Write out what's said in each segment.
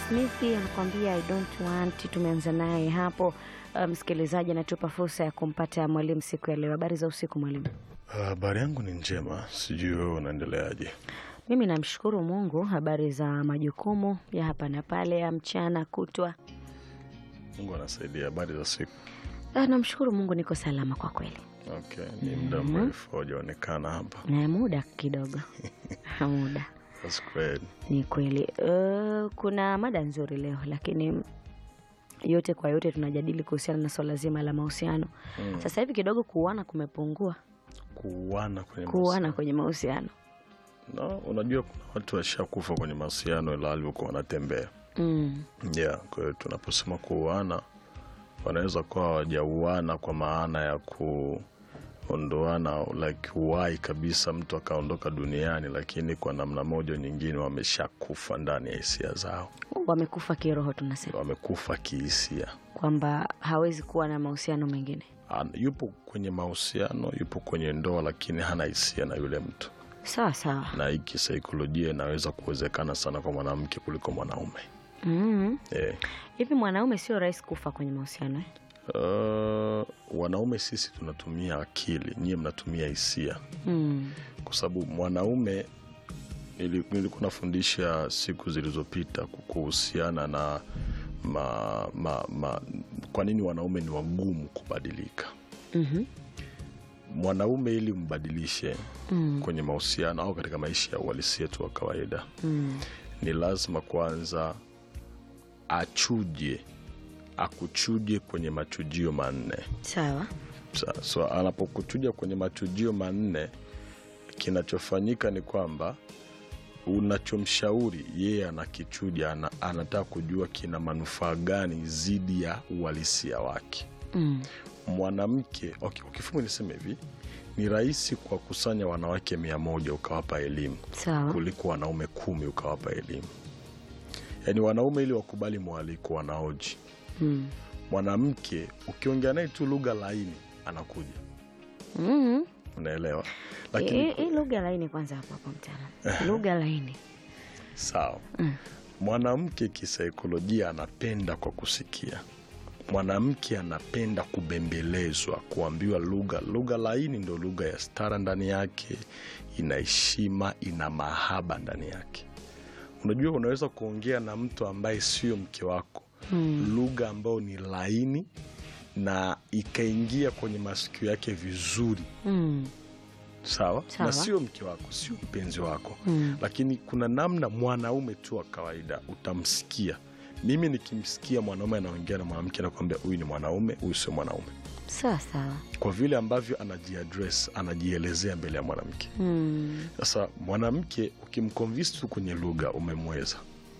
Smith anakuambia I don't want. Tumeanza naye hapo. Uh, msikilizaji anatupa fursa ya kumpata mwalimu siku ya leo. Habari za usiku mwalimu? Habari yangu ni njema, sijui wewe unaendeleaje? Mimi namshukuru Mungu. Habari za majukumu ya hapa na pale ya mchana kutwa? Mungu anasaidia. Habari za siku? Ah, namshukuru Mungu, niko salama kwa kweli. Okay, ni muda mrefu haujaonekana hapa. Na muda kidogo muda That's great. ni kweli. Uh, kuna mada nzuri leo, lakini yote kwa yote tunajadili kuhusiana na swala zima la mahusiano. Mm. Sasa hivi kidogo kuuana kumepungua, Kuuana kwenye kuuana mahusiano. kwenye mahusiano No, unajua kuna watu washakufa kwenye mahusiano ila walivyokuwa wanatembea. mm. Yeah, kwa hiyo tunaposema kuuana wanaweza kuwa hawajauana kwa maana ya kuondoana like uhai kabisa, mtu akaondoka duniani, lakini kwa namna moja nyingine wameshakufa ndani ya hisia zao, Wamekufa kiroho, tunasema wamekufa kihisia. kwamba hawezi kuwa na mahusiano mengine. An- yupo kwenye mahusiano, yupo kwenye ndoa, lakini hana hisia na yule mtu, Sawa sawa. na hii kisaikolojia inaweza kuwezekana sana kwa mwanamke kuliko mwanaume Mm. eh. Hivi mwanaume sio rahisi kufa kwenye mahusiano eh? Uh, wanaume sisi tunatumia akili, nyie mnatumia hisia, mm. kwa sababu mwanaume nili- nilikuwa nafundisha siku zilizopita kuhusiana na ma, ma, ma, kwa nini wanaume ni wagumu kubadilika. Mhm. Mwanaume ili mbadilishe Mm. kwenye mahusiano au katika maisha ya uhalisia tu wa kawaida, Mm. ni lazima kwanza achuje, akuchuje kwenye machujio manne. Sawa. Sa- so anapokuchuja kwenye machujio manne, kinachofanyika ni kwamba unachomshauri yeye anakichuja, ana, anataka kujua kina manufaa gani zidi ya uhalisia wake. Mm. Mwanamke okay, ukifungu niseme hivi, ni rahisi kuwakusanya wanawake mia moja ukawapa elimu Sawa. kuliko wanaume kumi ukawapa elimu. Yaani wanaume ili wakubali mwaliko wanaoji, Mm. mwanamke ukiongea naye tu lugha laini anakuja Mm. unaelewa Hii lakini hii lugha laini kwanza, hapo hapo mtaalamu, lugha laini sawa Mm. mwanamke kisaikolojia anapenda kwa kusikia mwanamke anapenda kubembelezwa kuambiwa lugha lugha laini ndo lugha ya stara ndani yake ina heshima ina mahaba ndani yake unajua unaweza kuongea na mtu ambaye sio mke wako Mm. lugha ambayo ni laini na ikaingia kwenye masikio yake vizuri Mm. sawa, Sawa. na sio mke wako sio mpenzi wako Mm. lakini kuna namna mwanaume tu wa kawaida utamsikia mimi nikimsikia mwanaume anaongea na mwanamke nakwambia huyu ni mwanaume huyu sio mwanaume Sawa sawa. kwa vile ambavyo anajiadres anajielezea mbele ya mwanamke Mm. sasa mwanamke ukimconvince tu kwenye lugha umemweza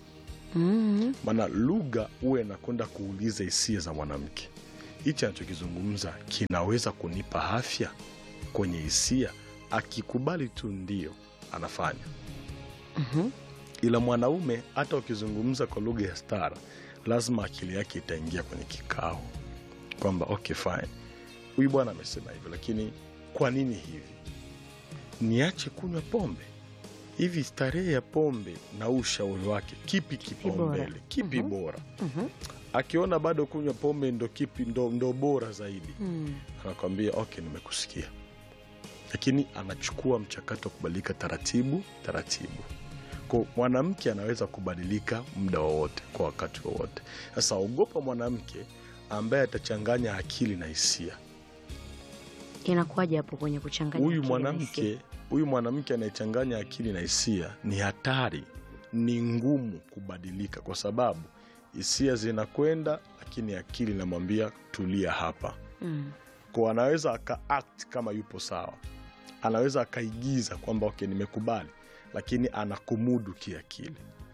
Mm. maana lugha huwe nakwenda kuuliza hisia za mwanamke hichi anachokizungumza kinaweza kunipa afya kwenye hisia akikubali tu ndio anafanya Mhm. ila mwanaume hata ukizungumza kwa lugha ya stara lazima akili yake itaingia kwenye kikao kwamba okay fine huyu bwana amesema hivyo lakini kwa nini hivi niache kunywa pombe hivi starehe ya pombe na huu ushauri wake kipi kipaumbele kipi Mhm. bora Mhm. akiona bado kunywa pombe ndo kipi ndo, ndo bora zaidi Mm. anakwambia okay nimekusikia lakini anachukua mchakato wa kubadilika taratibu taratibu ko mwanamke anaweza kubadilika muda wowote kwa wakati wowote sasa ogopa mwanamke ambaye atachanganya akili na hisia Inakuwaje hapo kwenye kuchanganya huyu akili na hisia? mwanamke huyu mwanamke anayechanganya akili na hisia ni hatari ni ngumu kubadilika kwa sababu hisia zinakwenda lakini akili inamwambia tulia hapa Mm. kwa anaweza akaact kama yupo sawa anaweza akaigiza kwamba okay nimekubali lakini anakumudu kiakili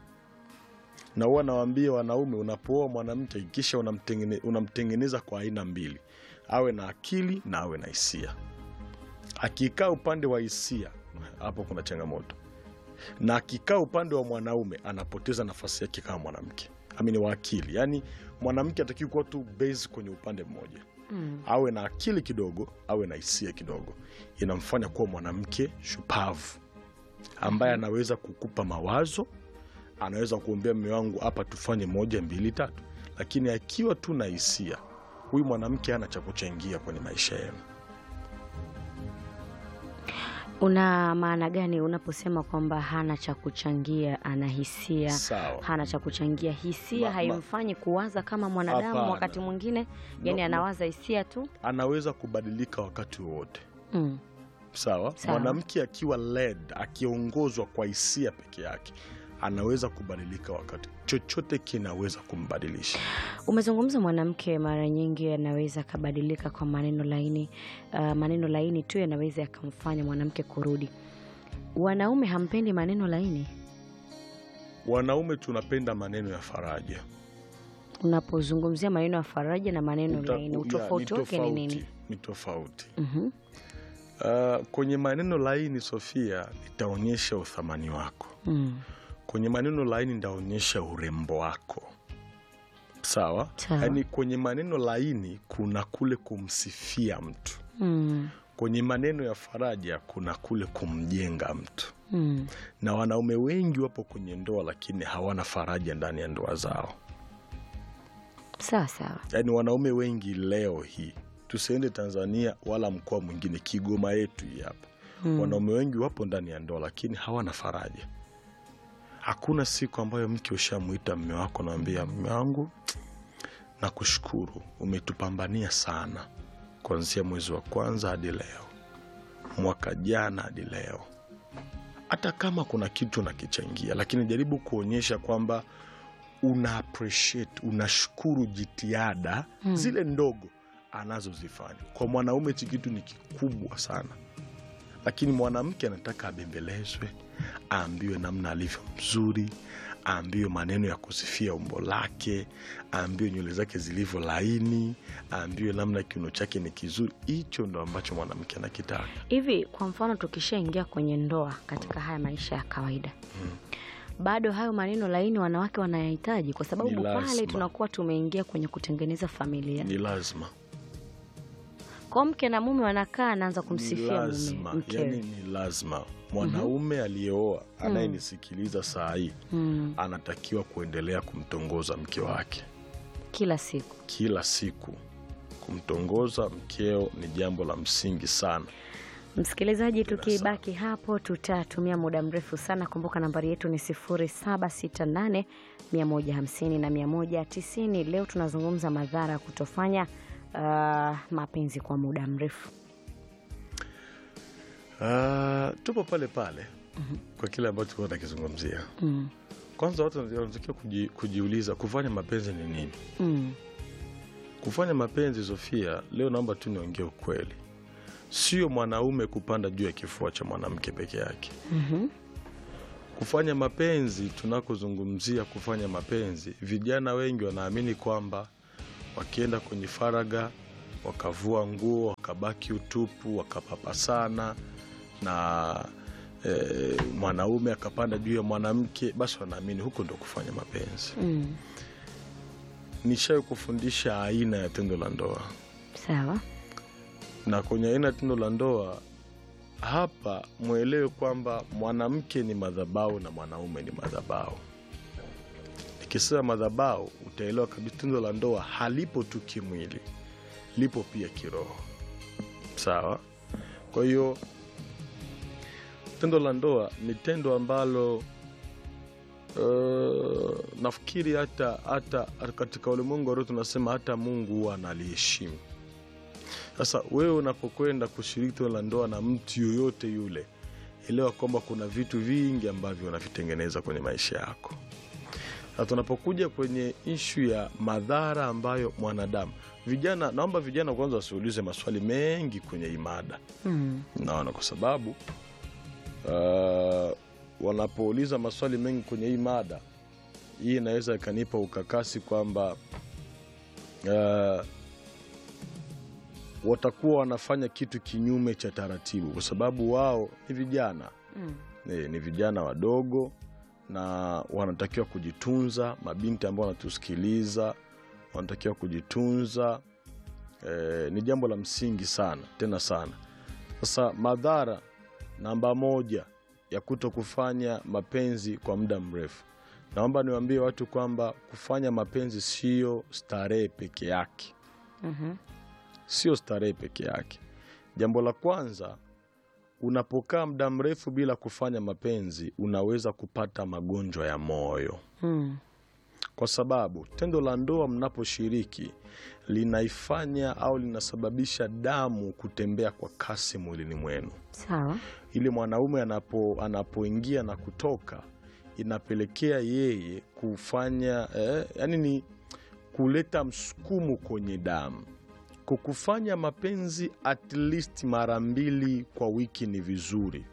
na huwa nawaambia wanaume unapooa mwanamke kisha unamtengene, unamtengeneza kwa aina mbili awe na akili na awe na hisia akikaa upande wa hisia hapo kuna changamoto na akikaa upande wa mwanaume anapoteza nafasi yake kama mwanamke amini wa akili yaani mwanamke atakiwa kuwa tu base kwenye upande mmoja Mm. awe na akili kidogo awe na hisia kidogo inamfanya kuwa mwanamke shupavu ambaye anaweza kukupa mawazo anaweza kuombea mme wangu hapa tufanye moja mbili tatu lakini akiwa tu na hisia huyu mwanamke hana cha kuchangia kwenye maisha yenu Una maana gani unaposema kwamba hana cha kuchangia, ana hisia? sawa Hana cha kuchangia, hisia Ma- ma- haimfanyi kuwaza kama mwanadamu. Hapana. Wakati mwingine yani No, no. anawaza hisia tu. anaweza kubadilika wakati wowote Mm. sawa Sawa. mwanamke akiwa led akiongozwa kwa hisia peke yake anaweza kubadilika wakati chochote kinaweza kumbadilisha Umezungumza mwanamke mara nyingi anaweza akabadilika kwa maneno laini. Uh, maneno laini tu yanaweza yakamfanya mwanamke kurudi. Wanaume hampendi maneno laini. wanaume tunapenda maneno ya faraja Unapozungumzia maneno ya faraja na maneno Uta- laini, ya, utofauti ni wake ni tofauti, nini? ni tofauti Mhm. uh, kwenye maneno laini sofia nitaonyesha uthamani wako Mm. kwenye maneno laini nitaonyesha urembo wako sawa Sawa. yaani kwenye maneno laini kuna kule kumsifia mtu Mm. kwenye maneno ya faraja kuna kule kumjenga mtu Mm. na wanaume wengi wapo kwenye ndoa lakini hawana faraja ndani ya ndoa zao Sawa sawa. yaani wanaume wengi leo hii tusiende tanzania wala mkoa mwingine kigoma yetu hii hapa Mm. wanaume wengi wapo ndani ya ndoa lakini hawana faraja hakuna siku ambayo mke ushamwita mme wako nawambia mme wangu nakushukuru umetupambania sana kuanzia mwezi wa kwanza hadi leo mwaka jana hadi leo hata kama kuna kitu nakichangia lakini jaribu kuonyesha kwamba una appreciate unashukuru jitihada Mm. zile ndogo anazozifanya kwa mwanaume hichi kitu ni kikubwa sana lakini mwanamke anataka abembelezwe aambiwe namna alivyo mzuri aambiwe maneno ya kusifia umbo lake aambiwe nywele zake zilivyo laini aambiwe namna kiuno chake ni kizuri hicho ndo ambacho mwanamke anakitaka Hivi kwa mfano tukishaingia kwenye ndoa katika haya maisha ya kawaida bado hayo maneno laini wanawake wanayahitaji, kwa sababu Ni pale lazima. tunakuwa tumeingia kwenye kutengeneza familia. ni lazima Kwa mke na mume wanakaa, anaanza ni kumsifia mume lazima mkewe. yani ni lazima mwanaume aliyeoa anayenisikiliza saa hii Mm, anatakiwa kuendelea kumtongoza mke wake kila siku. kila siku kumtongoza mkeo ni jambo la msingi sana Msikilizaji, tukibaki hapo tutatumia muda mrefu sana. Kumbuka nambari yetu ni 0768 150 na 190. Leo tunazungumza madhara ya kutofanya uh, mapenzi kwa muda mrefu. Ah, tupo pale pale kwa kile ambacho tulikuwa tunakizungumzia Mm, kwanza watu wanatakiwa kuji, kujiuliza kufanya mapenzi ni nini mm, kufanya mapenzi sofia leo naomba tu niongee ukweli sio mwanaume kupanda juu ya kifua cha mwanamke peke yake mhm, kufanya mapenzi tunakozungumzia kufanya mapenzi vijana wengi wanaamini kwamba wakienda kwenye faraga wakavua nguo wakabaki utupu wakapapasana na e, mwanaume akapanda juu ya mwanamke basi wanaamini huko ndo kufanya mapenzi mm. nishawai kufundisha aina ya tendo la ndoa Sawa. na kwenye aina ya tendo la ndoa hapa mwelewe kwamba mwanamke ni madhabau na mwanaume ni madhabau nikisema madhabau utaelewa kabisa tendo la ndoa halipo tu kimwili lipo pia kiroho sawa kwa hiyo tendo la ndoa ni tendo ambalo uh, nafikiri hata hata katika ulimwengu wa roho tunasema hata mungu huwa analiheshimu sasa wewe unapokwenda kushiriki tendo la ndoa na mtu yoyote yule elewa kwamba kuna vitu vingi ambavyo unavitengeneza kwenye maisha yako na tunapokuja kwenye ishu ya madhara ambayo mwanadamu vijana naomba vijana kwanza wasiulize maswali mengi kwenye hii mada Mm, naona kwa sababu uh, wanapouliza maswali mengi kwenye hii mada hii inaweza ikanipa ukakasi kwamba uh, watakuwa wanafanya kitu kinyume cha taratibu kwa sababu wao ni vijana mm, ni, ni vijana wadogo na wanatakiwa kujitunza mabinti ambao wanatusikiliza wanatakiwa kujitunza e, ni jambo la msingi sana tena sana sasa madhara namba moja ya kuto kufanya mapenzi kwa muda mrefu naomba niwaambie watu kwamba kufanya mapenzi sio starehe peke yake Mhm. sio starehe peke yake jambo la kwanza unapokaa muda mrefu bila kufanya mapenzi unaweza kupata magonjwa ya moyo Mm. kwa sababu tendo la ndoa mnaposhiriki linaifanya au linasababisha damu kutembea kwa kasi mwilini mwenu Sawa. ili mwanaume anapo anapoingia na kutoka inapelekea yeye kufanya eh, yani ni kuleta msukumo kwenye damu kwa kufanya mapenzi at least mara mbili kwa wiki ni vizuri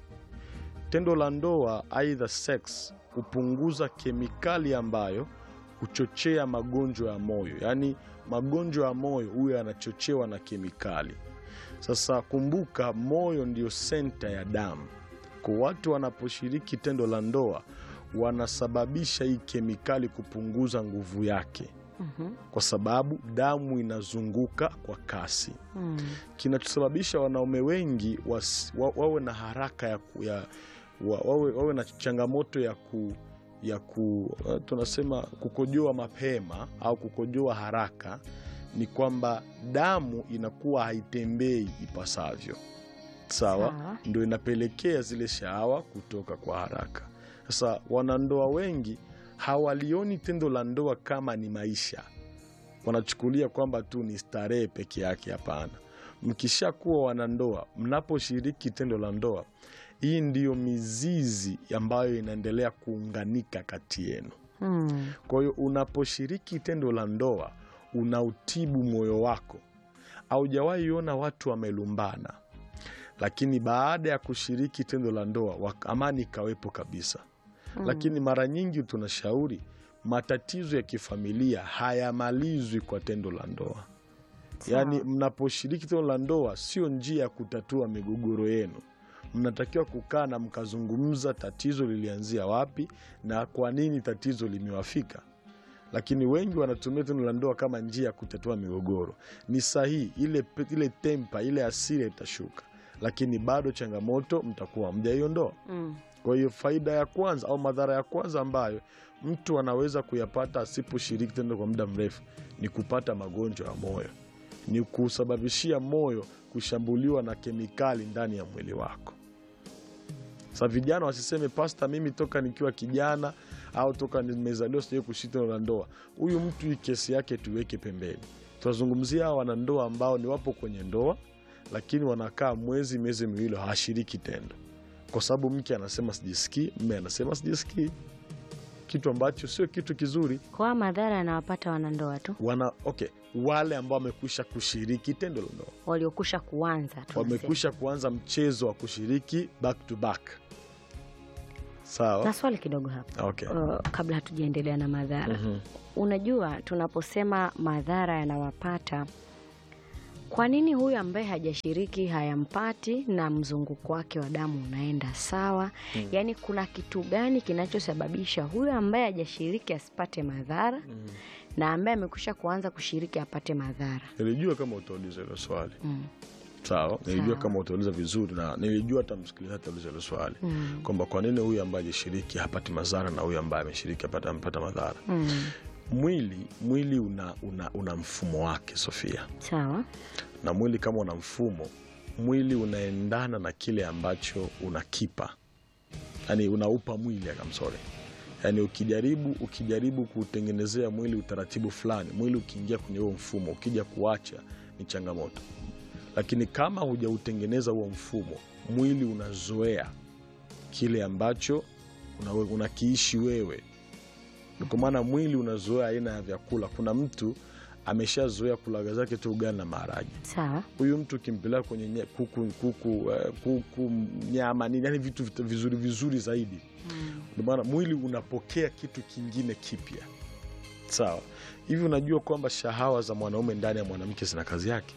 tendo la ndoa aidha sex hupunguza kemikali ambayo huchochea magonjwa ya moyo yaani magonjwa ya moyo huyo yanachochewa na kemikali sasa kumbuka moyo ndio senta ya damu kwa watu wanaposhiriki tendo la ndoa wanasababisha hii kemikali kupunguza nguvu yake Mhm. kwa sababu damu inazunguka kwa kasi Mm. kinachosababisha wanaume wengi wasi, wa, wawe na haraka ya, ku- ya wa, wawe, wawe na changamoto ya ku ya ku uh, tunasema kukojoa mapema au kukojoa haraka ni kwamba damu inakuwa haitembei ipasavyo sawa Sawa. ndio inapelekea zile shahawa kutoka kwa haraka sasa wanandoa wengi hawalioni tendo la ndoa kama ni maisha wanachukulia kwamba tu ni starehe peke yake hapana mkishakuwa wanandoa mnaposhiriki tendo la ndoa hii ndiyo mizizi ambayo inaendelea kuunganika kati yenu Mm. kwa hiyo unaposhiriki tendo la ndoa unautibu moyo wako aujawahi ona watu wamelumbana lakini baada ya kushiriki tendo la ndoa wak- amani ikawepo kabisa Mm. lakini mara nyingi tunashauri matatizo ya kifamilia hayamalizwi kwa tendo la ndoa Sawa. yaani mnaposhiriki tendo la ndoa sio njia ya kutatua migogoro yenu mnatakiwa kukaa na mkazungumza tatizo lilianzia wapi na kwa nini tatizo limewafika lakini wengi wanatumia tendo la ndoa kama njia ya kutatua migogoro ni sahihi ile, pe- ile tempa ile asira itashuka lakini bado changamoto mtakuwa mjaiondoa Mm. kwa hiyo faida ya kwanza au madhara ya kwanza ambayo mtu anaweza kuyapata asiposhiriki tendo kwa muda mrefu ni kupata magonjwa ya moyo, ni kusababishia moyo kushambuliwa na kemikali ndani ya mwili wako. Sa vijana wasiseme pasta, mimi toka nikiwa kijana au toka nimezaliwa sijai kushiriki tendo la ndoa. Huyu mtu hii kesi yake tuweke pembeni. Tunazungumzia hawa wanandoa ambao ni wapo kwenye ndoa, lakini wanakaa mwezi miezi miwili hawashiriki tendo kwa sababu mke anasema sijisikii, mme anasema sijisikii, kitu ambacho sio kitu kizuri. Kwa madhara yanawapata wanandoa tu Wana okay, wale ambao wamekwisha kushiriki tendo la ndoa waliokusha kuanza tunasema. wamekwisha kuanza mchezo wa kushiriki back to back, sawa na swali kidogo hapa okay. uh, kabla hatujaendelea na madhara Mhm. unajua tunaposema madhara yanawapata kwa nini huyu ambaye hajashiriki hayampati na mzunguko wake wa damu unaenda sawa Mm. yaani kuna kitu gani kinachosababisha huyu ambaye hajashiriki asipate madhara Mhm. na ambaye amekwisha kuanza kushiriki apate madhara Nilijua kama utauliza hilo swali mm. sawa, nilijua Sawa. kama utauliza vizuri, na nilijua hata msikilizaji atauliza hilo swali Mm. kwamba kwa nini huyu ambaye hajashiriki hapati madhara na huyu ambaye ameshiriki hapata- amepata madhara. Mm. Mwili mwili una, una, una mfumo wake Sofia, sawa na mwili kama una mfumo, mwili unaendana na kile ambacho unakipa, yani unaupa mwili akamsore yani ukijaribu ukijaribu kutengenezea mwili utaratibu fulani, mwili ukiingia kwenye huo mfumo, ukija kuacha ni changamoto. Lakini kama hujautengeneza huo mfumo, mwili unazoea kile ambacho una- unakiishi wewe. Ndio kwa maana mwili unazoea aina ya vyakula. Kuna mtu ameshazoea kulaga zake tu ugali na maharage sawa huyu mtu ukimpeleka kwenye nye- kuku, kuku, eh, kuku nyama nini, yani vitu vit- vizuri vizuri zaidi, mm. ndio maana mwili unapokea kitu kingine kipya. Sawa hivi, unajua kwamba shahawa za mwanaume ndani ya mwanamke zina kazi yake.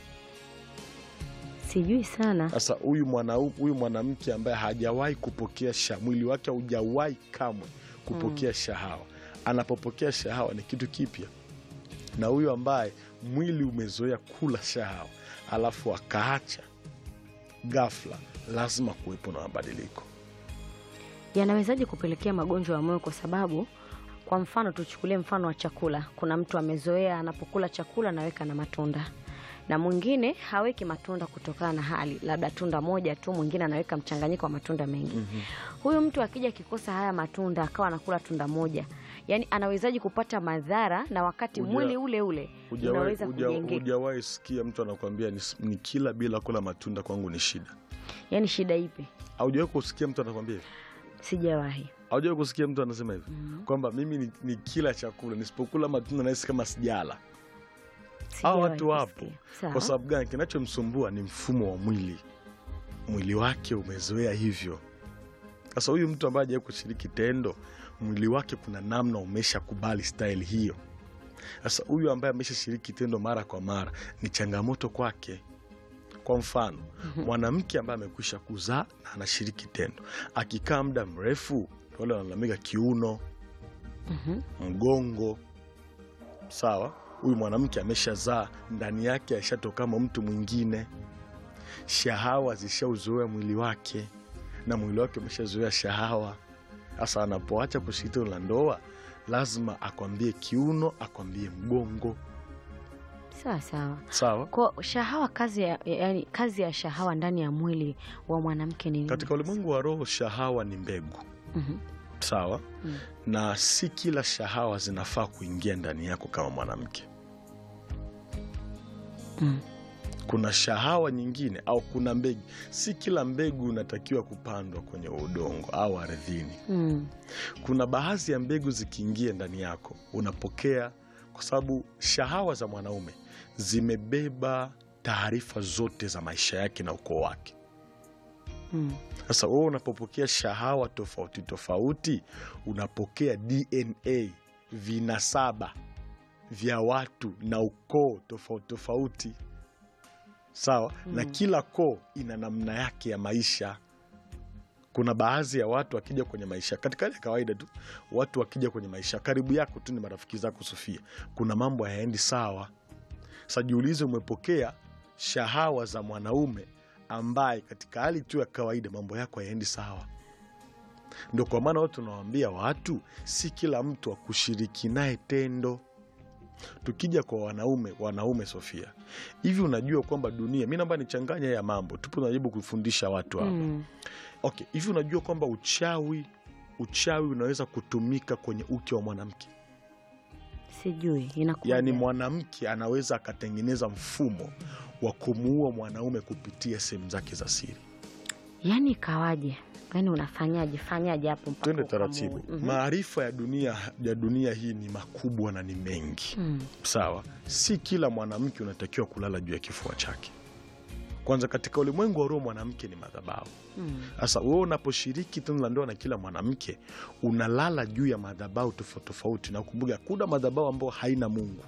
sijui sana Sasa huyu mwanau- huyu mwanamke ambaye hajawahi kupokea sha, mwili wake haujawahi kamwe kupokea shahawa, anapopokea shahawa ni kitu kipya, na huyu ambaye mwili umezoea kula shahawa alafu akaacha ghafla, lazima kuwepo na mabadiliko. yanawezaje kupelekea magonjwa ya moyo kwa sababu Kwa mfano tuchukulie mfano wa chakula. Kuna mtu amezoea anapokula chakula anaweka na matunda, na mwingine haweki matunda kutokana na hali, labda tunda moja tu, mwingine anaweka mchanganyiko wa matunda mengi. Huyu mtu akija akikosa haya matunda akawa anakula tunda moja, yaani anawezaji kupata madhara na wakati Huja- mwili ule ule Hujawahi- unaweza huja- kujengeka. Hujawahi sikia mtu anakwambia ni, ni kila bila kula matunda kwangu ni shida? Yaani shida ipi? Haujawahi kusikia mtu anakwambia hivyo? Sijawahi. Haujawahi kusikia mtu anasema hivyo kwamba mimi ni, ni kila chakula nisipokula matunda nahisi kama sijala. Hao Sijawahi watu wapo. kusikia. Sawa. Kwa sababu gani? Kinachomsumbua ni mfumo wa mwili, mwili wake umezoea hivyo. Sasa huyu mtu ambaye hajawahi kushiriki tendo, mwili wake kuna namna umeshakubali style hiyo. Sasa huyu ambaye ameshashiriki tendo mara kwa mara, ni changamoto kwake. Kwa mfano, mwanamke ambaye amekwisha kuzaa na anashiriki tendo, akikaa muda mrefu, wale wanalalamika kiuno, Mhm. mgongo. Sawa, huyu mwanamke ameshazaa, ndani yake aishatoka kama mtu mwingine, shahawa zishauzoea mwili wake na mwili wake umeshazoea shahawa. Sasa anapoacha kushiriki tendo la ndoa, lazima akwambie kiuno, akwambie mgongo. Sawa sawa. Sawa. Kwa shahawa, kazi ya, yani kazi ya shahawa ndani ya mwili wa mwanamke ni nini? Katika ulimwengu wa roho, shahawa ni mbegu. Mhm. Sawa, Mm. na si kila shahawa zinafaa kuingia ndani yako kama mwanamke. Mm. Kuna shahawa nyingine au kuna mbegu, si kila mbegu inatakiwa kupandwa kwenye udongo au ardhini. Mm. Kuna baadhi ya mbegu zikiingia ndani yako unapokea, kwa sababu shahawa za mwanaume zimebeba taarifa zote za maisha yake na ukoo wake. Mm. Sasa wewe unapopokea shahawa tofauti tofauti, unapokea DNA, vinasaba vya watu na ukoo tofauti tofauti, sawa na kila koo ina namna yake ya maisha. Kuna baadhi ya watu wakija kwenye maisha, katika hali ya kawaida tu, watu wakija kwenye maisha karibu yako tu, ni marafiki zako Sofia, kuna mambo hayaendi sawa. Sasa jiulize, umepokea shahawa za mwanaume ambaye katika hali tu ya kawaida mambo yako hayaendi sawa. Ndo kwa maana watu tunawaambia watu, si kila mtu akushiriki naye tendo. Tukija kwa wanaume, wanaume Sofia, hivi unajua kwamba dunia, mi naomba nichanganya ya mambo, tupo najaribu kufundisha watu hapa Mm. okay. Hivi unajua kwamba uchawi, uchawi unaweza kutumika kwenye uke wa mwanamke? Sijui inakuwa Yaani mwanamke anaweza akatengeneza mfumo wa kumuua mwanaume kupitia sehemu zake za siri. yaani ikawaje? Yaani unafanyaje fanyaje hapo mpaka Twende ukamue? taratibu. Mhm. Maarifa ya dunia, ya dunia hii ni makubwa na ni mengi Mm. sawa. Si kila mwanamke unatakiwa kulala juu ya kifua chake. Kwanza, katika ulimwengu wa roho mwanamke ni madhabahu. Mm. Sasa wewe unaposhiriki tendo la ndoa na kila mwanamke, unalala juu ya madhabahu tofauti tofauti, na kumbuka, kuna madhabahu ambayo haina Mungu.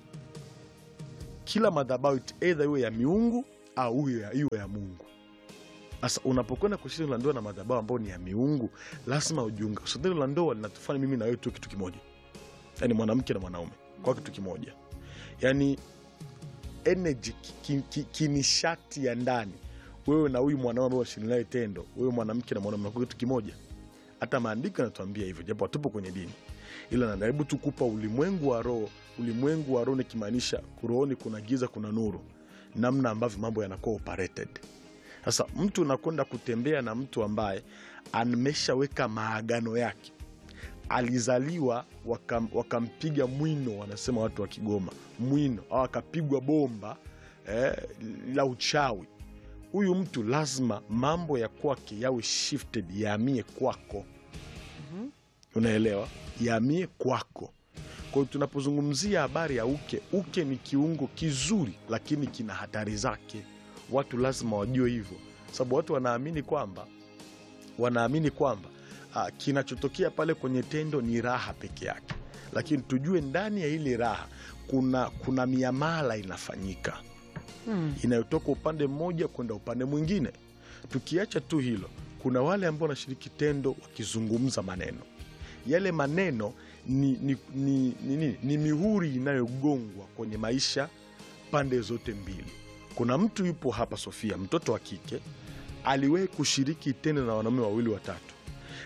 Kila madhabahu either iwe ya miungu au iwe ya, iwe ya Mungu. Sasa unapokwenda kushiriki tendo la ndoa na madhabahu ambayo ni ya miungu, lazima ujiunga. So tendo la ndoa linatufanya mimi na wewe tu kitu kimoja, yaani mwanamke na mwanaume kwa kitu kimoja, yaani energy ki- ki- kinishati ya ndani wewe na huyu mwanaume ambao unashiriki naye tendo, wewe mwanamke na mwanaume mnakuwa kitu kimoja. Hata maandiko yanatuambia hivyo, japo hatupo kwenye dini, ila najaribu tu kupa ulimwengu wa roho. Ulimwengu wa roho nikimaanisha rohoni kuna giza, kuna nuru, namna ambavyo mambo yanakuwa operated. Sasa mtu unakwenda kutembea na mtu ambaye ameshaweka maagano yake, alizaliwa wakam, wakampiga mwino, wanasema watu wa Kigoma, mwino au akapigwa bomba eh, la uchawi huyu mtu lazima mambo ya kwake yawe shifted yaamie kwako. Unaelewa, yaamie kwako. Kwa hiyo tunapozungumzia habari ya uke, uke ni kiungo kizuri, lakini kina hatari zake. Watu lazima wajue hivyo, sababu watu wanaamini kwamba wanaamini kwamba ah, kinachotokea pale kwenye tendo ni raha peke yake, lakini tujue ndani ya ile raha kuna, kuna miamala inafanyika Mm. inayotoka upande mmoja kwenda upande mwingine. Tukiacha tu hilo, kuna wale ambao wanashiriki tendo wakizungumza maneno yale maneno ni, ni, ni, ni, ni, ni mihuri inayogongwa kwenye maisha pande zote mbili. Kuna mtu yupo hapa Sofia, mtoto wa kike aliwahi kushiriki tendo na wanaume wawili watatu,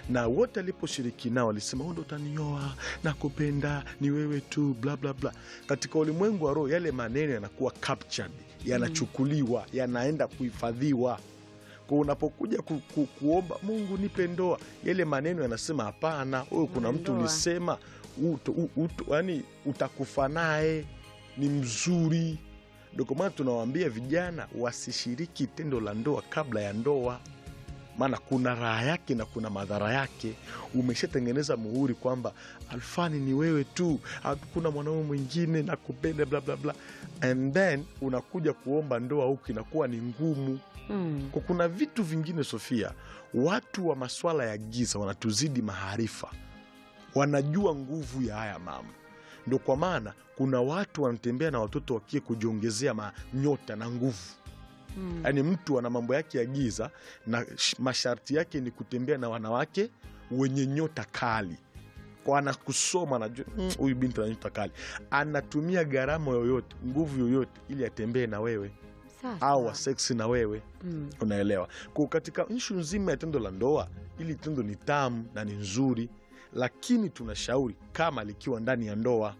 na wote aliposhiriki nao alisema wewe ndo utanioa nakupenda ni wewe tu bla bla bla katika ulimwengu wa roho yale maneno yanakuwa captured yanachukuliwa yanaenda kuhifadhiwa kwa unapokuja ku, ku, kuomba mungu nipe ndoa yale maneno yanasema hapana wewe kuna mtu Ndoa. ulisema uto, u- uto, yani utakufa naye ni mzuri ndio kwa maana tunawaambia vijana wasishiriki tendo la ndoa kabla ya ndoa maana kuna raha yake na kuna madhara yake umeshatengeneza muhuri kwamba alfani ni wewe tu hakuna mwanaume mwingine na kupenda bla bla bla and then unakuja kuomba ndoa huku inakuwa ni ngumu Mm. kwa kuna vitu vingine sofia watu wa maswala ya giza wanatuzidi maarifa wanajua nguvu ya haya mama ndo kwa maana kuna watu wanatembea na watoto wakie kujiongezea manyota na nguvu Mm. yaani mtu ana mambo yake ya giza na sh- masharti yake ni kutembea na wanawake wenye nyota kali kwa anakusoma anajua "Mm, huyu binti ana nyota kali anatumia gharama yoyote nguvu yoyote ili atembee na wewe Sawa, au sawa. waseksi na wewe Mm. unaelewa kwa katika nshu nzima ya tendo la ndoa ili tendo ni tamu na ni nzuri lakini tunashauri kama likiwa ndani ya ndoa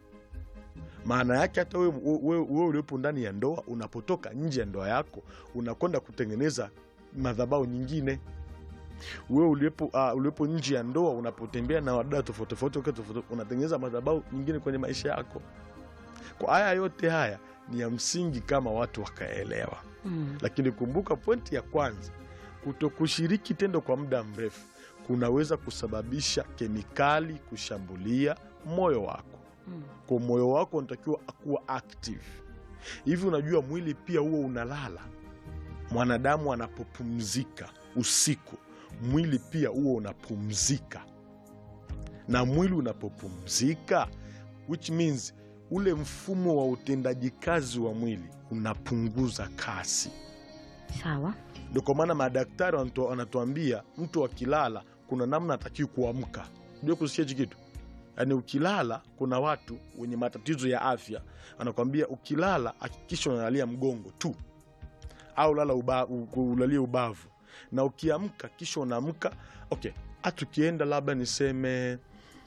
maana yake hata wewe wewe- wewe uliopo ndani ya ndoa unapotoka nje ya ndoa yako unakwenda kutengeneza madhabau nyingine wewe uliopo, uh, uliopo nje ya ndoa unapotembea na wadada tofauti tofauti wakati tofauti, unatengeneza madhabau nyingine kwenye maisha yako kwa haya yote haya ni ya msingi kama watu wakaelewa Mm. lakini kumbuka pointi ya kwanza kutokushiriki tendo kwa muda mrefu kunaweza kusababisha kemikali kushambulia moyo wako Mm. kwa moyo wako unatakiwa kuwa active hivi unajua mwili pia huo unalala mwanadamu anapopumzika usiku mwili pia huo unapumzika na mwili unapopumzika which means ule mfumo wa utendaji kazi wa mwili unapunguza kasi Sawa. ndio kwa maana madaktari wanatu- wanatuambia mtu akilala kuna namna atakiwi kuamka ndio kusikia hichi kitu yaani ukilala kuna watu wenye matatizo ya afya anakwambia ukilala hakikisha unalalia mgongo tu au lala uba, u- ulalie ubavu na ukiamka kisha unaamka okay hata ukienda labda niseme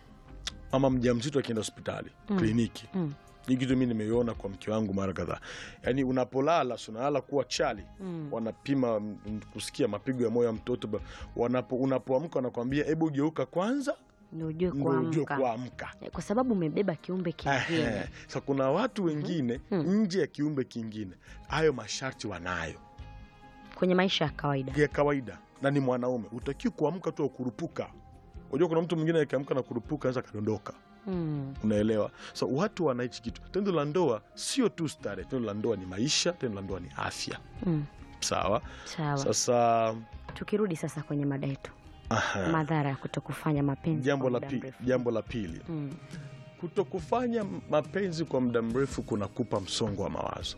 mama mjamzito akienda hospitali Mm. kliniki Mm. hii kitu mi nimeiona kwa mke wangu mara kadhaa yaani unapolala si unalala kuwa chali Mm. wanapima mm, kusikia mapigo ya moyo ya mtoto ba- wanapo unapoamka wanakwambia hebu geuka kwanza Ndio ujue ndo ujue kuamka. kuamka Eh, Kwa sababu umebeba kiumbe kingine. Ehe. sa kuna watu wengine Mhm. nje ya kiumbe kingine hayo masharti wanayo Kwenye maisha ya kawaida. ya kawaida na ni mwanaume utakiwi kuamka tu akurupuka unajua kuna mtu mwingine akiamka na kurupuka anaweza akadondoka Mm. unaelewa so watu wanaichi kitu tendo la ndoa sio tu stare tendo la ndoa ni maisha tendo la ndoa ni afya Mm. sawa Sawa. sasa Tukirudi sasa kwenye mada yetu, aha. madhara ya kutokufanya mapenzi jambo kwa la, muda pi, mrefu. jambo la pili Mm. kutokufanya mapenzi kwa muda mrefu kunakupa msongo wa mawazo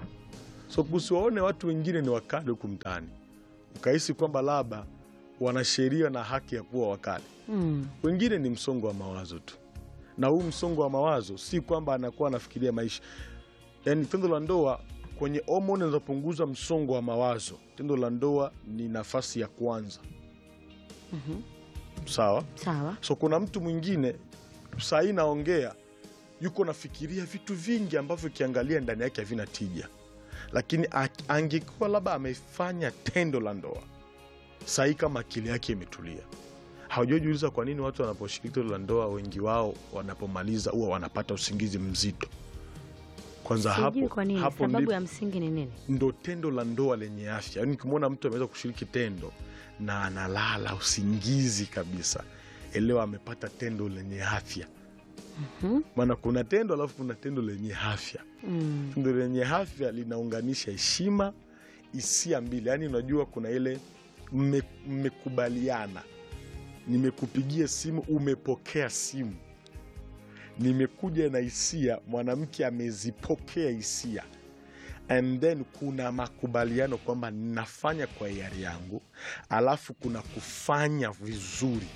so usiwaone watu wengine ni wakali huku mtaani ukahisi kwamba labda wana sheria na haki ya kuwa wakali Mm. wengine ni msongo wa mawazo tu na huu msongo wa mawazo si kwamba anakuwa anafikiria maisha yaani tendo la ndoa kwenye homoni zinazopunguza msongo wa mawazo tendo la ndoa ni nafasi ya kwanza Mhm. sawa Sawa. so kuna mtu mwingine sahii naongea yuko nafikiria vitu vingi ambavyo ukiangalia ndani yake havina tija lakini a- angekuwa labda amefanya tendo la ndoa sahii kama akili yake imetulia haujajiuliza kwa nini watu wanaposhiriki tendo la ndoa wengi wao wanapomaliza huwa wanapata usingizi mzito kwanza Sijui hapo, kwa nini. hapo Sababu ndipo ya msingi ni nini? ndo tendo la ndoa lenye afya yaani ukimwona mtu ameweza kushiriki tendo na analala usingizi kabisa elewa amepata tendo lenye afya Mhm. maana kuna tendo alafu kuna tendo lenye afya Mm. tendo lenye afya linaunganisha heshima hisia mbili yaani unajua kuna ile mme- mmekubaliana nimekupigia simu umepokea simu nimekuja na hisia mwanamke amezipokea hisia and then kuna makubaliano kwamba nafanya kwa hiari yangu alafu kuna kufanya vizuri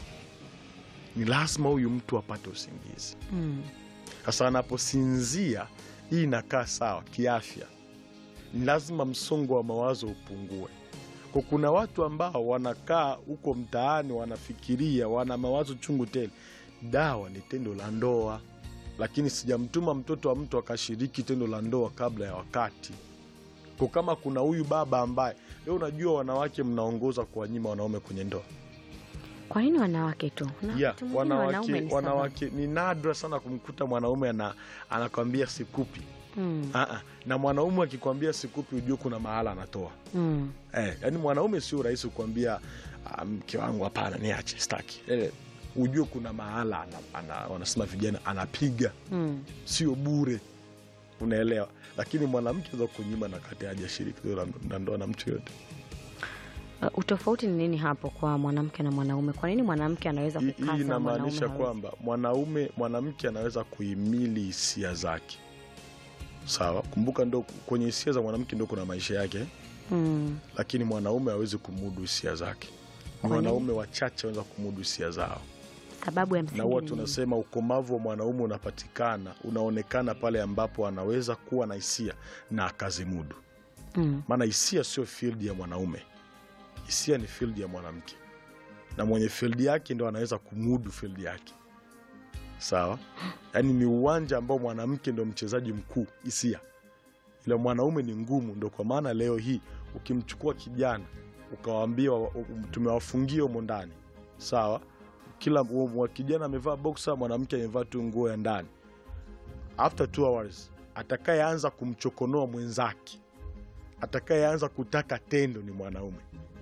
ni lazima huyu mtu apate usingizi Mm. sasa anaposinzia hii inakaa sawa kiafya ni lazima msongo wa mawazo upungue kwa kuna watu ambao wanakaa huko mtaani wanafikiria wana mawazo chungu tele dawa ni tendo la ndoa lakini sijamtuma mtoto wa mtu akashiriki tendo la ndoa kabla ya wakati kwa kama kuna huyu baba ambaye leo unajua wanawake mnaongoza kuwanyima wanaume kwenye ndoa Kwa nini wanawake tu? Na yeah, wakati mwingine wanaume wanawake, ni sababu. wanawake ni nadra sana kumkuta mwanaume ana, anakwambia sikupi Mm, Aa, na mwanaume akikwambia sikupi ujue kuna mahala anatoa mm, eh, yani mwanaume sio rahisi kukwambia "Ah, mke wangu hapana niache staki eh, ujue kuna mahala ana, ana, wanasema vijana anapiga mm. sio bure unaelewa lakini mwanamke za kunyima na kati hajashiriki tendo la- la ndoa na mtu yoyote Uh, utofauti ni nini hapo kwa mwanamke na mwanaume? Kwa nini mwanamke anaweza Hii- hii kukasa mwanaume inamaanisha hawezi? kwamba mwanaume mwanamke anaweza kuhimili hisia zake sawa kumbuka ndo kwenye hisia za mwanamke ndo kuna maisha yake Mm, lakini mwanaume hawezi kumudu hisia zake Kwa nini? wanaume wachache wanaweza kumudu hisia zao sababu ya na msingi huwa ni nini? tunasema ukomavu wa mwanaume unapatikana unaonekana pale ambapo anaweza kuwa na hisia na akazimudu Mm, maana hisia sio field ya mwanaume hisia ni field ya mwanamke na mwenye field yake ndo anaweza kumudu field yake sawa yaani ni uwanja ambao mwanamke ndo mchezaji mkuu hisia ila mwanaume ni ngumu ndo kwa maana leo hii ukimchukua kijana ukawaambia wa- u- tumewafungia humo ndani sawa kila u- wa- kijana amevaa boxer mwanamke amevaa tu nguo ya ndani after two hours atakayeanza kumchokonoa mwenzake atakayeanza kutaka tendo ni mwanaume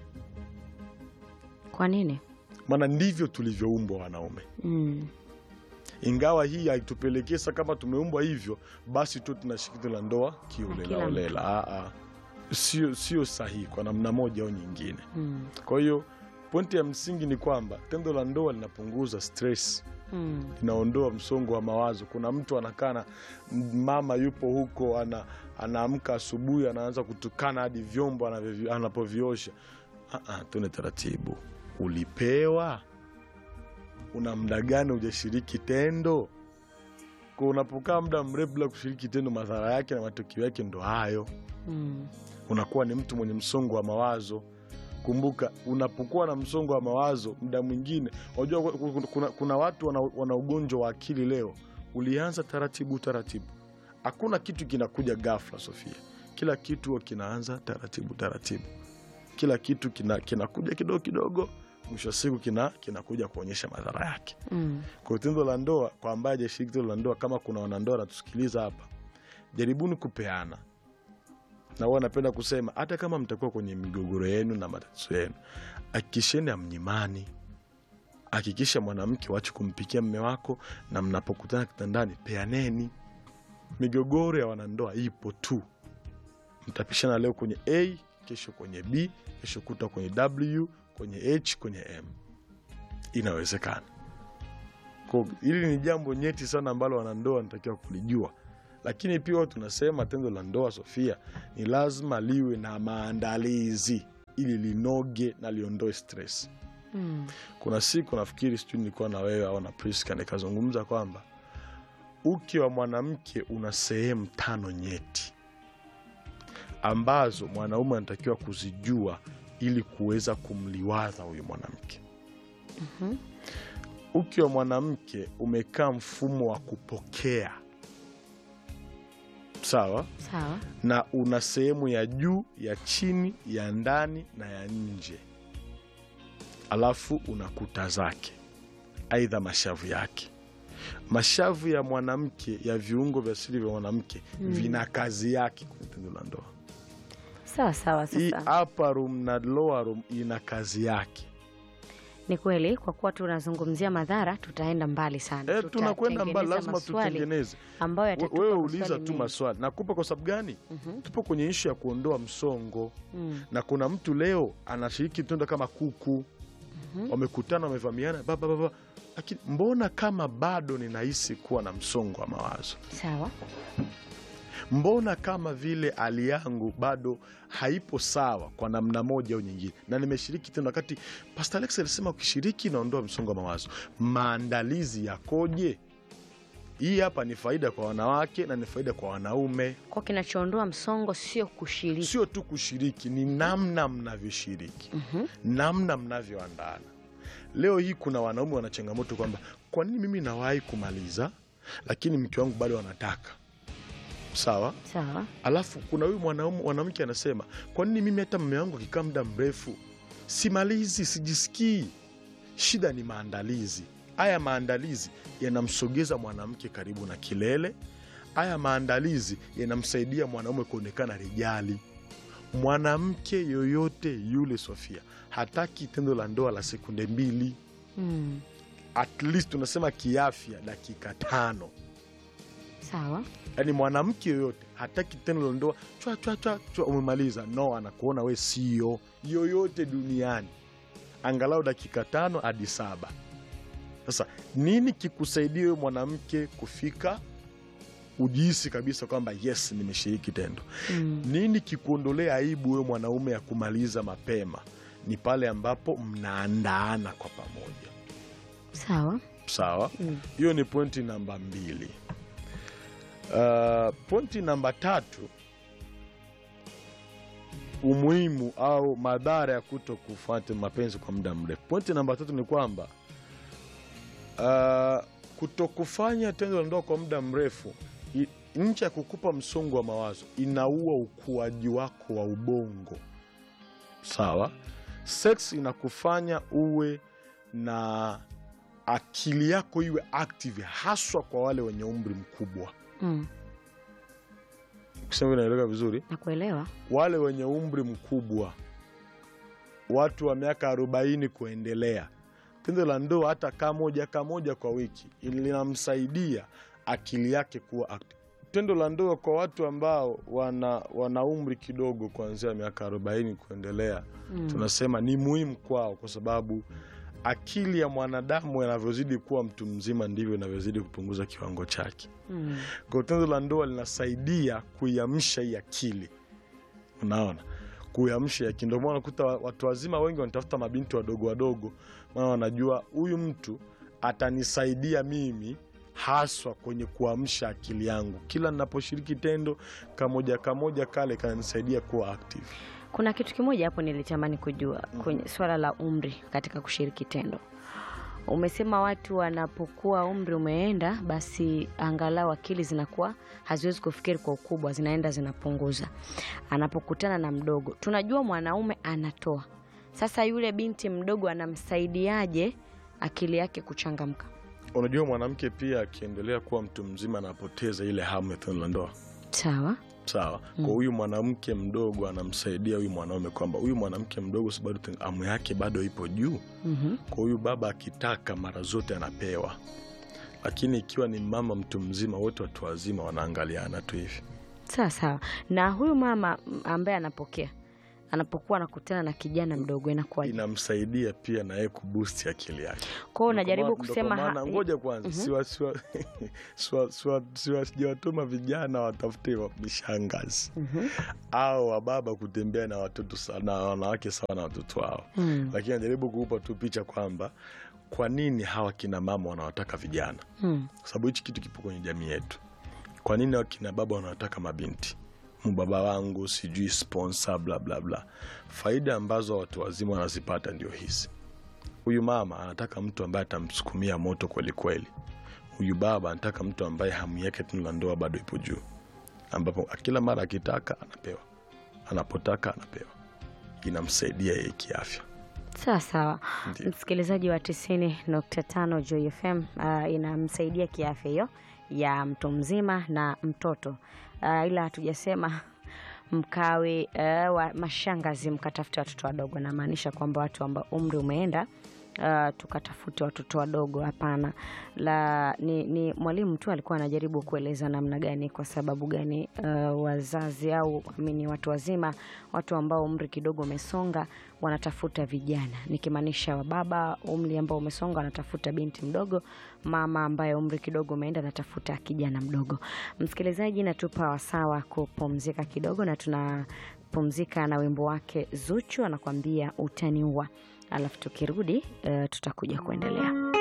kwa nini? maana ndivyo tulivyoumbwa wanaume Mm, ingawa hii haitupelekesa kama tumeumbwa hivyo basi tu tunashiriki tendo la ndoa Na kiolela kila olela Ah, ah. sio sio sahihi kwa namna moja au nyingine mm, kwa hiyo pointi ya msingi ni kwamba tendo la ndoa linapunguza stress mm, linaondoa msongo wa mawazo kuna mtu anakaa na mama yupo huko ana, anaamka asubuhi anaanza kutukana hadi vyombo anavyovi- anapoviosha Ah, ah, tuende taratibu ulipewa una mda gani hujashiriki tendo kwa unapokaa muda mrefu bila kushiriki tendo madhara yake na matokeo yake ndo hayo mm, unakuwa ni mtu mwenye msongo wa mawazo kumbuka unapokuwa na msongo wa mawazo muda mwingine unajua ku- ku- kuna, kuna watu wana, wana ugonjwa wa akili leo ulianza taratibu taratibu hakuna kitu kinakuja ghafla sofia kila kitu huwa kinaanza taratibu taratibu kila kitu kina- kinakuja kidogo kidogo mwisho wa siku kina kinakuja kuonyesha madhara yake mm. kwa hiyo tendo la ndoa kwa ambaye hajashiriki tendo la ndoa kama kuna wanandoa wanatusikiliza hapa jaribuni kupeana na huwa napenda kusema hata kama mtakuwa kwenye migogoro yenu na matatizo yenu hakikisheni amnyimani hakikisha mwanamke wache kumpikia mme wako na mnapokutana kitandani peaneni migogoro ya wanandoa ipo tu mtapishana leo kwenye a kesho kwenye b kesho kuta kwenye w kwenye h kwenye m inawezekana Kwa hili ni jambo nyeti sana ambalo wanandoa wanatakiwa kulijua lakini pia huwa tunasema tendo la ndoa sofia ni lazima liwe na maandalizi ili linoge na liondoe stress Mm. kuna siku nafikiri sijui nilikuwa na wewe au na priska nikazungumza kwamba uke wa mwanamke una sehemu tano nyeti ambazo mwanaume anatakiwa kuzijua ili kuweza kumliwaza huyu mwanamke Mhm. uke wa mwanamke umekaa mfumo wa kupokea sawa Sawa. na una sehemu ya juu ya chini ya ndani na ya nje alafu una kuta zake aidha mashavu yake mashavu ya mwanamke ya viungo vya siri vya mwanamke Mm. vina kazi yake kwenye tendo la ndoa Sawa sawa. hii Sasa upper room na lower room ina kazi yake ni kweli, kwa kuwa tunazungumzia madhara, tutaenda mbali sana. e, tunakwenda mbali Tutatengeneza lazima maswali tutengeneze ambayo We- yatatupa wewe maswali uliza tu mengi. maswali nakupa kwa sababu gani Mhm. tupo kwenye ishu ya kuondoa msongo Mm. na kuna mtu leo anashiriki tendo kama kuku Mhm. wamekutana wamevamiana baba baba lakini mbona kama bado ninahisi kuwa na msongo wa mawazo Sawa. mbona kama vile hali yangu bado haipo sawa kwa namna moja au nyingine na nimeshiriki tendo wakati pastor alex alisema ukishiriki inaondoa msongo wa mawazo maandalizi yakoje hii hapa ni faida kwa wanawake na ni faida kwa wanaume Kwa kinachoondoa msongo sio kushiriki. sio tu kushiriki ni namna mnavyoshiriki namna mnavyoandana leo hii kuna wanaume wana changamoto kwamba kwa nini mimi nawahi kumaliza lakini mke wangu bado anataka sawa Sawa. alafu kuna huyu mwanaume mwanamke anasema kwa nini mimi hata mme wangu akikaa muda mrefu simalizi sijisikii shida ni maandalizi haya maandalizi yanamsogeza mwanamke karibu na kilele haya maandalizi yanamsaidia mwanaume kuonekana rijali mwanamke yoyote yule sofia hataki tendo la ndoa la sekunde mbili Mm. at least tunasema kiafya dakika tano Sawa. yaani mwanamke yoyote hataki tendo la ndoa chwa chwa chwa chwa umemaliza no anakuona we sio yoyote duniani angalau dakika tano hadi saba sasa nini kikusaidia wewe mwanamke kufika ujihisi kabisa kwamba yes nimeshiriki tendo Mm. nini kikuondolea aibu wewe mwanaume ya kumaliza mapema ni pale ambapo mnaandaana kwa pamoja Sawa. sawa Mm. hiyo ni pointi namba mbili uh, pointi namba tatu umuhimu au madhara ya kuto kufuata mapenzi kwa muda mrefu pointi namba tatu ni kwamba uh, kutokufanya tendo la ndoa kwa muda mrefu i- nchi ya kukupa msongo wa mawazo inaua ukuaji wako wa ubongo sawa sex inakufanya uwe na akili yako iwe active haswa kwa wale wenye umri mkubwa Mm. kusema inaeleweka vizuri Nakuelewa. wale wenye umri mkubwa watu wa miaka arobaini kuendelea tendo la ndoa hata kaa moja kaa moja kwa wiki linamsaidia akili yake kuwa active. tendo la ndoa kwa watu ambao wana, wana umri kidogo kuanzia miaka arobaini kuendelea Mm. tunasema ni muhimu kwao kwa sababu akili ya mwanadamu yanavyozidi kuwa mtu mzima ndivyo inavyozidi kupunguza kiwango chake Mm. kwa tendo la ndoa linasaidia kuiamsha hii akili unaona kuiamsha hii akili ndio maana unakuta wa- watu wazima wengi wanatafuta mabinti wadogo wadogo maana wanajua huyu mtu atanisaidia mimi haswa kwenye kuamsha akili yangu kila ninaposhiriki tendo kamoja kamoja kale kananisaidia kuwa active Kuna kitu kimoja hapo nilitamani kujua kwenye swala la umri katika kushiriki tendo. Umesema watu wanapokuwa umri umeenda, basi angalau akili zinakuwa haziwezi kufikiri kwa ukubwa, zinaenda zinapunguza. Anapokutana na mdogo, tunajua mwanaume anatoa. Sasa yule binti mdogo anamsaidiaje akili yake kuchangamka? unajua mwanamke pia akiendelea kuwa mtu mzima anapoteza ile hamu ya tendo la ndoa Sawa. sawa kwa huyu mwanamke mdogo anamsaidia huyu mwanaume kwamba huyu mwanamke mdogo si bado ten- hamu yake bado ipo juu Mhm. kwa huyu baba akitaka mara zote anapewa lakini ikiwa ni mama mtu mzima wote watu wazima wanaangaliana tu hivi Sawa sawa. Na huyu mama m- ambaye anapokea anapokuwa anakutana na kijana mdogo inakuwaje? inamsaidia pia na yeye kubusti akili yake Kwa hiyo Ndo unajaribu kwa ma- ndo kwa kusema maana- ha- ngoja kwanza siwa- siwa- siwa- siwa- siwa- sijawatuma vijana watafute wa- mishangazi Mhm. au wababa kutembea na watoto sa- na wanawake sawa na watoto wao Mm. lakini najaribu kuupa tu picha kwamba kwa nini hawa kina mama wanawataka vijana Mm. kwa sababu hichi kitu kipo kwenye jamii yetu kwa nini wakina baba wanawataka mabinti mbaba wangu sijui sponsor bla bla bla faida ambazo watu wazima wanazipata ndio hizi huyu mama anataka mtu ambaye atamsukumia moto kweli kweli huyu baba anataka mtu ambaye hamu yake tunu la ndoa bado ipo juu ambapo kila mara akitaka anapewa anapotaka anapewa inamsaidia yeye kiafya Sawa sawa. Ndiyo. Msikilizaji wa tisini nukta tano Joy FM uh, inamsaidia kiafya hiyo ya mtu mzima na mtoto uh, ila hatujasema mkawe uh, wa mashangazi mkatafute watoto wadogo. Namaanisha kwamba watu ambao umri umeenda Uh, tukatafute watoto wadogo hapana. La ni, ni mwalimu tu alikuwa anajaribu kueleza namna gani, kwa sababu gani uh, wazazi au amini watu wazima, watu ambao umri kidogo umesonga wanatafuta vijana, nikimaanisha wababa umri ambao umesonga wanatafuta binti mdogo, mama ambaye umri kidogo umeenda anatafuta kijana mdogo. Msikilizaji, natupa wasawa kupumzika kidogo, na tunapumzika na wimbo wake Zuchu anakuambia utaniua, alafu tukirudi uh, tutakuja kuendelea.